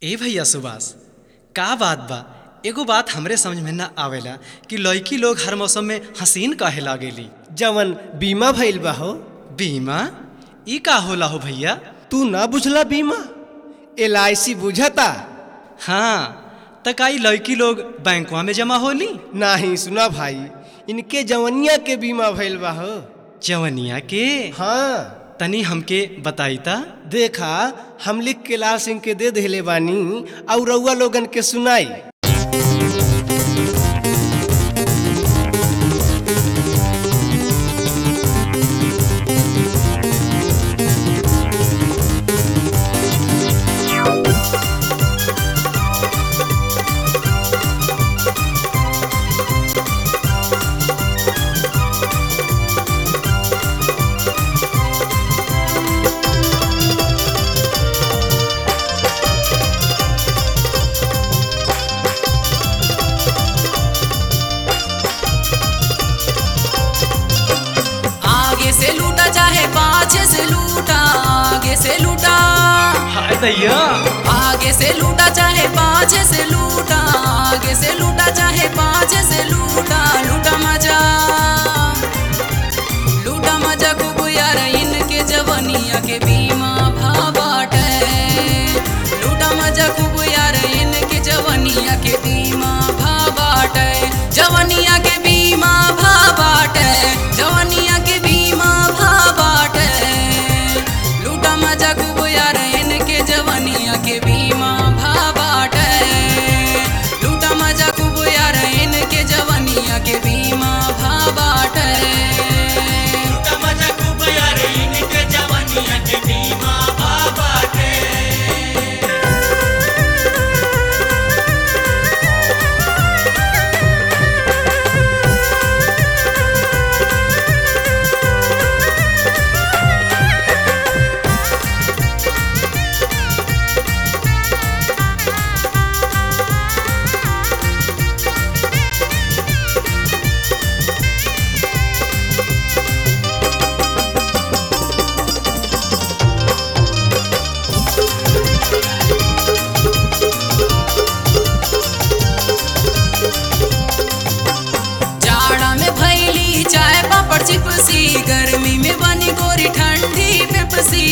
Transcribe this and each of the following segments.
ए भैया सुभाष का बात बा एगो बात हमरे समझ में ना आवेला कि लड़की लोग हर मौसम में हसीन काहे लागेली जवन बीमा भइल बा हो बीमा ई का होला हो भैया तू ना बुझला बीमा एल आई सी बुझता हाँ त का ई लड़की लोग बैंकवा में जमा होली नाही सुना भाई इनके जवनिया के बीमा भइल बा हो जवनिया के हाँ तनी हमके बताई ता देखा हम लिख के लाल सिंह के दे देले बानी और रउआ लोगन के सुनाई आगे से लूटा चाहे पाछे से लूटा आगे से लूटा हाय दैया आगे से लूटा चाहे पाछे से लूटा आगे से लूटा चाहे पाछे से लूटा लूटा मजा लूटा मजा खूब यार इनके जवनिया के बीमा भाबाटे लूटा मजा खूब यार इनके जवनिया के बीमा भाबाटे जवनिया के बीमा भाबाटे जवनिया के बीमा भाबाटे लूटा मजा खूब यार इनके जवनिया के बीमा भाबाटे लूटा मजा खूब यार इनके जवनिया के बीमा भाबाटे जाड़ा में भैली चाय पापड़ चिपसी गर्मी में बनी गोरी ठंडी पेपसी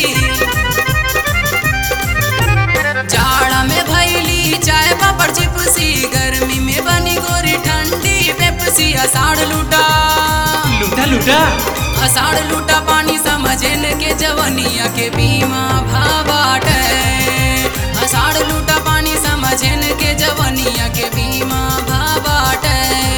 जाड़ा में भैली चाय पापड़ चिपसी गर्मी में बनी गोरी ठंडी पेपसी अषाढ़ लूटा लूटा लूटा अषाढ़ लूटा पानी समझन के जवनिया के बीमा भाबाटे अषाढ़ लूटा पानी समझन के जवनिया के बीमा भाबाटे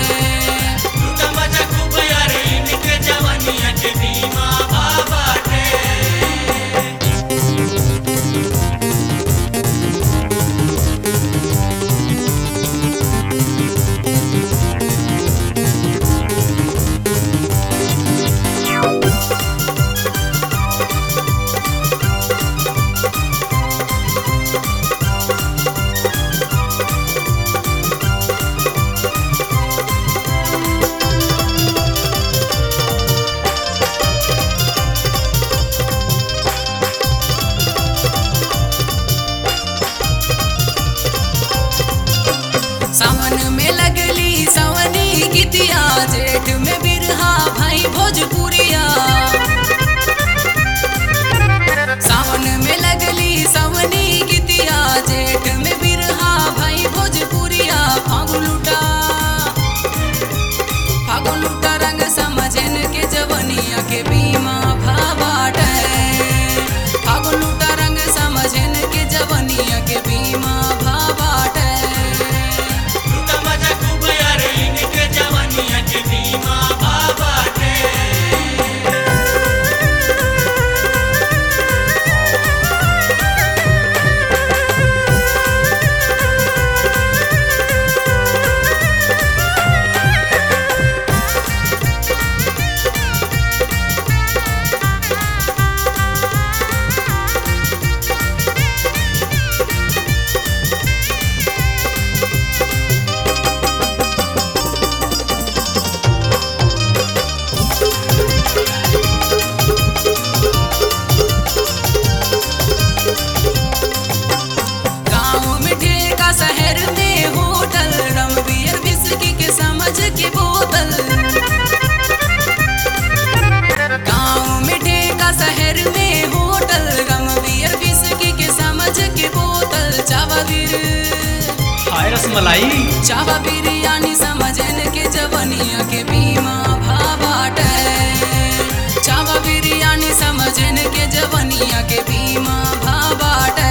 सावन में लगली सवनी गीतिया जेठ में बिरहा भाई भोजपुरिया सावन में लगली सवनी गीतिया जेठ में बिरहा भाई भोजपुरिया फागुन लुटा फागुन लुटा रंग समझन के जवनिया के बीमा भाबाटे फागुन लुटा रंग समझन के जवनिया के बीमा भाबाटे बीमा बाबा मलाई चावा बिरयानी समझन के जवनिया के बीमा भाबाटे चावा बिरयानी समझन के जवनिया के बीमा भाबाटे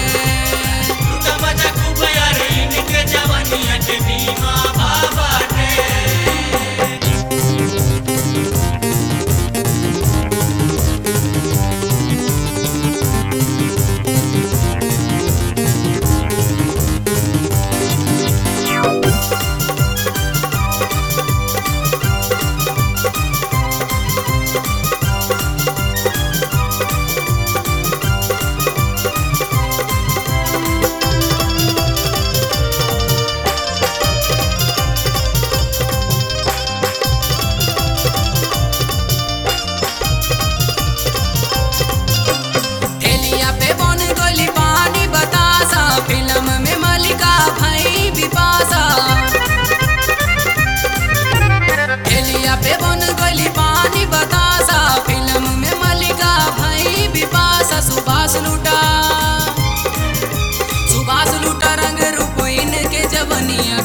ठेलिया पे बन गली पानी बतासा फिल्म में मलिका भाई बिपासा ठेलिया पे बन गली पानी बतासा फिल्म में मलिका भाई बिपासा सुभाष लूटा सुभाष लूटा रंग रूप इनके जवनिया